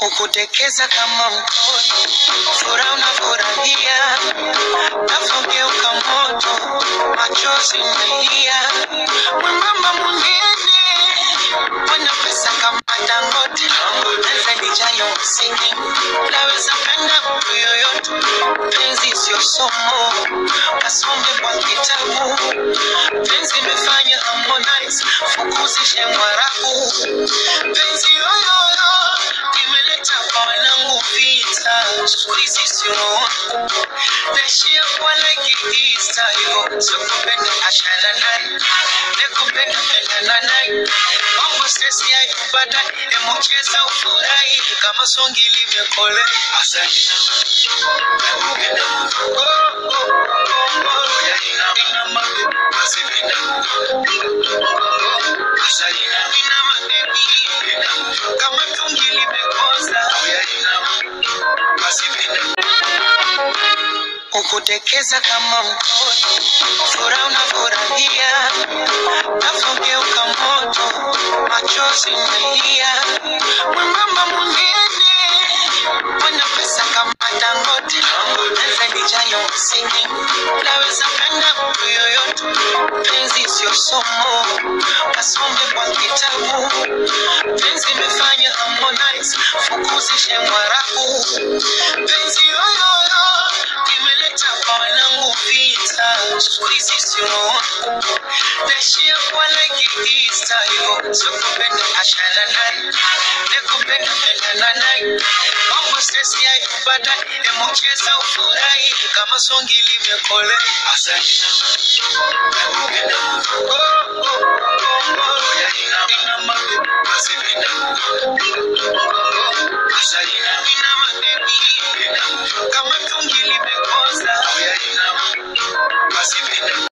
ukutekeza kama mtoto, furaha unafurahia, nafogeuka moto, machozi melia, mwembamba mwingine mwenye pesa kama Dangote, naweza nijayo msingi, naweza penda mtu yoyote, penzi sio somo, kasome kwa kitabu, penzi imefanya Harmonize fukuzishe Mwarabu, penzi yoyoyo imeleta kwa wanangu vita, siku hizi sio naishia kuwa like Easter hivyo, sio kupenda ashana naye, nekupenda pendana naye, mambo stress ya ibada, emucheza ufurahi kama songi limekole asante nakupenda oh, oh, oh, oh, ya ina ina mabe basi penda asante na ina mabebi kama tungi limekoza ya ina basi penda ukutekeza kama mtoto, furaha unafurahia, nafogeuka moto, machozi melia, mwembamba mwingine mwenye pesa kama Dangote, naweza nijayo msingi, naweza penda mtu yoyote, penzi sio somo, kasome kwa kitabu, penzi imefanya Harmonize fukuzishe Mwarabu, penzi yoyoyo imeleta kwa wanangu vita, siku hizi sio naishia kuwa like Easter hivyo, sio kupenda ashana naye, nekupenda pendana naye, mambo stress ya ibada, emucheza ufurahi kama songi limekole asante nakupenda oh, oh, oh, oh, ya ina ina mabe basi penda asante na ina mabebi kama tungi limekoza ya ina basi penda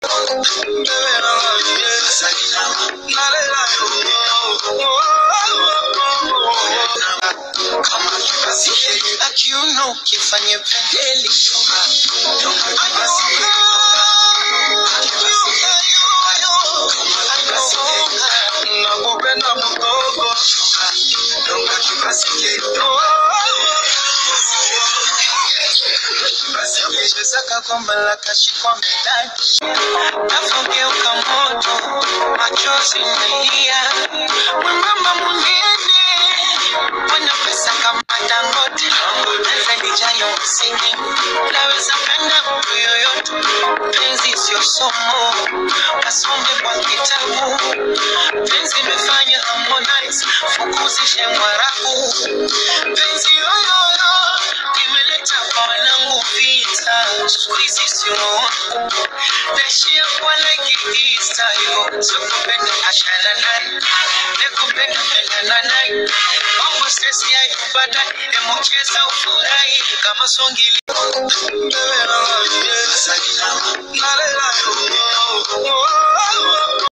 akiuno kifanye pendeli nakupenda mgogo chezaka kwamba la kashikwa medani nafogeuka moto machozi melia mwembamba mwingine mwenye pesa kama Dangote naweza nijayo msingi naweza penda mtu yoyote penzi sio somo kasome kwa kitabu penzi imefanya Harmonize fukuzishe Mwarabu penzi yoyoyo imeleta kwa wanangu vita siku hizi sio naishia kuwa like Easter hivyo, sio kupenda ashana naye, nekupenda pendana naye, mambo stress ya ibada, emucheza ufurahi kama songi li-